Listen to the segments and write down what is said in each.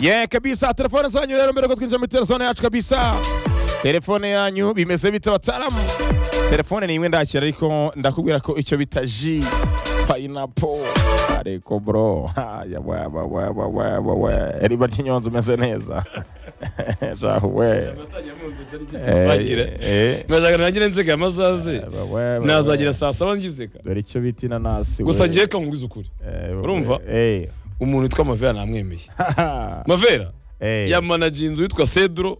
ye kabisa telefone zanyu rero mbere ko twinjira muri telefone yacu kabisa telefone yanyu bimeze bite bataramu telefone ni imwe ndakira ariko ndakubwira ko icyo bita ji payinapo ariko bro haya wa wa wa wa wa wa wa riba ry'inyonzi umeze neza jahu we eh, nashaka nagire nsigaye amasazi wa, wa, wa, nazagira wa. saa saba ngizika dore icyo bita inanasi gusa we. ngewe ka nkubwize ukuri Eh, we, urumva? eh. umuntu witwa mavera namwemeye mavera Eh, yamanaje inzu witwa sedro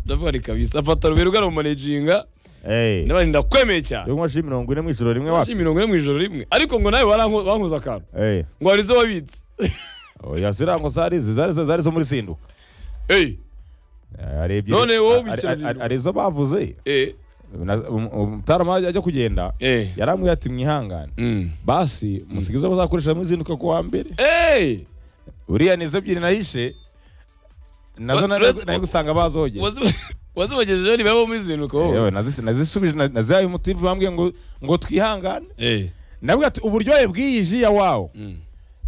ndavuga kabisa afata rubero ugaramanaginga eh. ndabari ndakwemeye cyane Iyo unkojeho mirongo ine mu ijoro rimwe wapi? Waje mirongo ine mu ijoro rimwe ariko ngo nawe waranko- wankoze akantu Eh. ngo hari izo wabitse Oya zirango zari izi, zari izo- zari izo muri sinduka. eyi Ari ebyiri. None Ari- wowe ubikira ari- zinduka. Ari izo bavuze. eyi Na- um- um- Mutarama ajya kugenda. Eh. Yarambwiye ati mwihangane. Basi musigize izo bazakoresha mu izinduka ku wa mbere. eyi Uriya ni izo ebyiri nahishe. Nazo Wa- nari wa- nari gusanga bazogera. wazibagejeje niba bo muri zinuka wowe Yewe nazisi- nazisubije na- nazihaye umutivu bambwiye ngo ngo twihangane. eyi Nabwo ati uburyohe bw'iyi ji ya wawo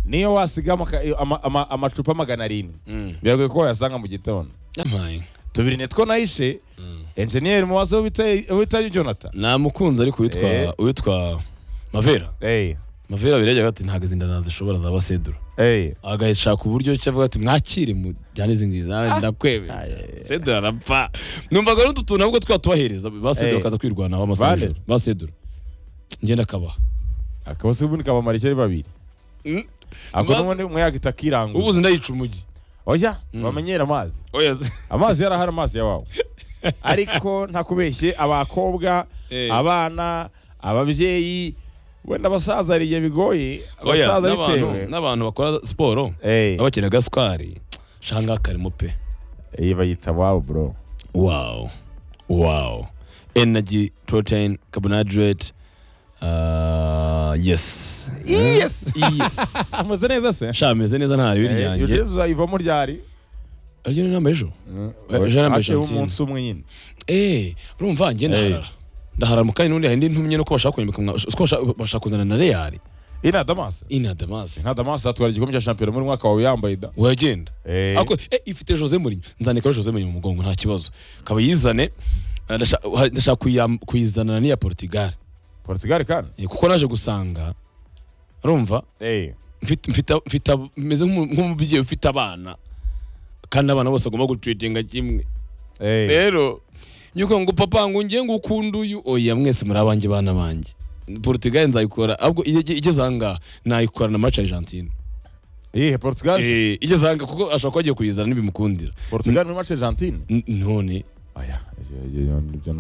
niyo wasigamo ka- ama- ama- amacupa magana arindwi. Biragoye ko wayasanga mu gitondo. amaye tubiri nitwo nayishe enjeniyeri mubaze wita jonathan namukunze ariko Eh. uwitwa uwitwa mavera Hey, mavera birajyaga ati ntabwo izi nda zishobora zaba sedro hey. agashaka uburyo cyo avuga ati mwakire mujyane izi ngizi nawe Aye. ndakwemeye sedro arapfa numvaga n'utu tuntu ahubwo twatubahereza basedro Eh. akaza kwirwanaho amasaha Bande? y'ijoro basedro ngenda akabaha akaba se ubundi kabamara icyari babiri Mm. ako Maze- n'ubundi umwe yakita ubu akiranguza uzi ndayica umujyi oya bamenyere amazi oya amazi yarahari amazi yawawe ariko ntakubeshye abakobwa Eh. abana ababyeyi wenda abasaza hari igihe bigoye oya abasaza n'abantu bitewe n'abantu bakora siporo Eh. n'abakenera gasukari shanga karimo pe iyi bayita wawu bro Wow. Wow. Energy, protein, carbohydrate. Uh, yes. Yes. yes. ameze neza se Sha meze neza nta ribi Eh, iyo ryanjye. ugeze uzayivamo ryari Aryo ni namba ejo. Ejo namba haciyeho ejo. umunsi umwe nyine Eh, urumva njye ndaharara. Ndaharara mu kandi n'undi hari indi ntumye nuko bashaka kunyambika mwa uko bashaka- bashaka kuzana na Real ina damasi ina Damas. nta damasi atwara igikombe cya shampiyona muri mwaka wawe yambaye da Wagenda. Eh. Ako eh ifite Jose Mourinho. Nzanikaho Jose Mourinho mu mugongo nta kibazo. Kaba yizane. Eh, ndasha- Ndashaka kuyam- kuyizanana n'iya Portugal. Portugal kandi Eh, kuko naje gusanga urumva eh mfite mfite mfite ab- meze nk'umu- nk'umubyeyi ufite abana kandi abana bose agomba gutretinga kimwe eh rero nyuko ngo papa ngo ngiye ngo ukunde uyu oya mwese muri abanjye bana banjye Portugal nzayikora ahubwo iyo ige- igeze ahangaha nayikora na match Argentine eh Portugal se? Eh, igeze ahangaha kuko ashobora kuba agiye kuyizana ntibimukundira Portugal muri match Argentine N- none aya ibyo- ibyo- ibyo- ibyo ni